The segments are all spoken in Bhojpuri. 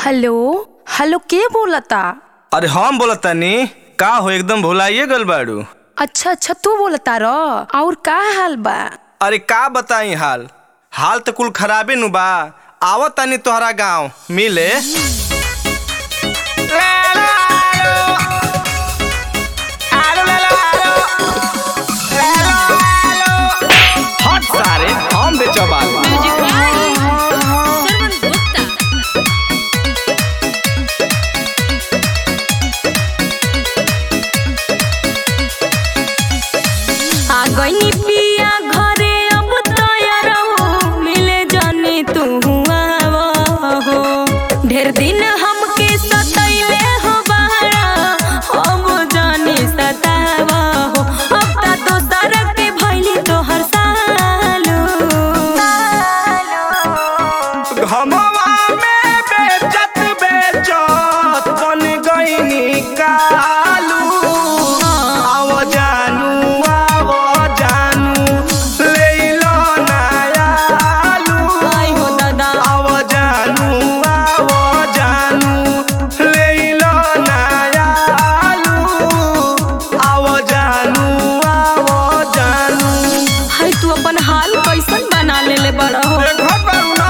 हेलो हेलो के बोलता अरे हम बोलत तानी का हो एकदम भुलाइए गल बाड़ू अच्छा अच्छा तू बोलता र और का हाल बा अरे का बताई हाल हाल तो कुल खराबे नु बा आवत तानी तोहरा गांव मिले हट सारे हम बेचबाल आ गई पिया घरे अब तैयार हो मिले जाने तू आवा हो ढेर दिन हमके सतैले हो बहरा हम जाने सतावा हो अब ता दोसर के भइली तोहर सालो घमवा में बेचत बेचत बन गईनी कालू आव जानू आव जानू ले लो नयालू आई हो दादा आव जानू आव जानू ले लो नयालू आव जानू आव जानू है तू अपन हाल कैसन बना लेले बड़ा हो ए घर पर ना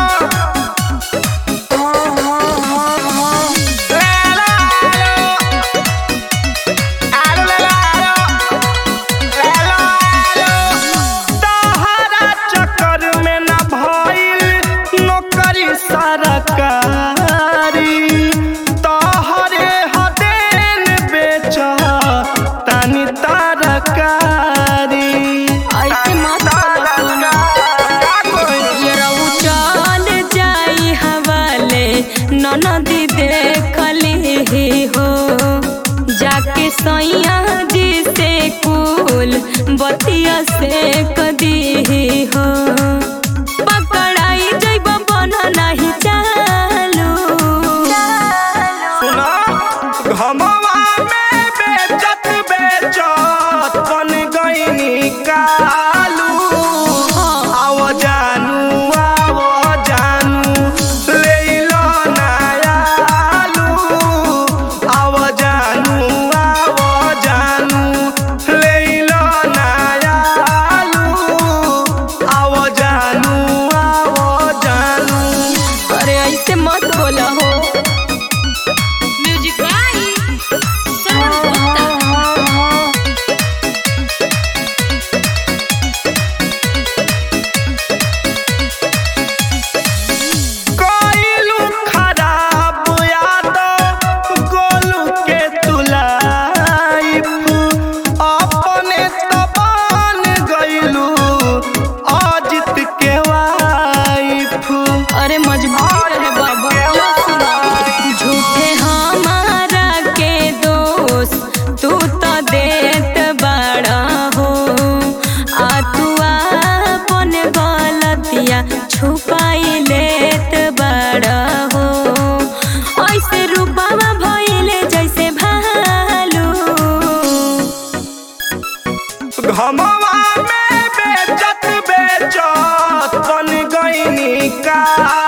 सरकारी तोहरे हदेन बेच तानी तरकारी ऐसे मत बोलो ये रहू चल जाई हवाले ननदी देखली हो जाके सैया जी से कुल बतिया से कदी हो पकड़ाई जैब बन नहीं चालू सुना घमवा में बेचत बेचत बन गईनी कालू आव जानू आव जानू ले लो नयालू आव जानू आव जानू ले लो नयालू आव जानू आव जानू अरे ऐसे मत बोला हो म्यूजिक कोइलू खराब याद गोलू के तुलाइफ अपने तबान गइलू अजित के वाइफ अरे मजबूर है बाबा लो सुना झूठे हमारा के दोष तू तो देत बड़ा हो आ तू अपन गलतिया छुपाई लेत बड़ा हो ऐसे रूपावा भइले जैसे भालू घमवा में बेचत बेचत बन गईनी का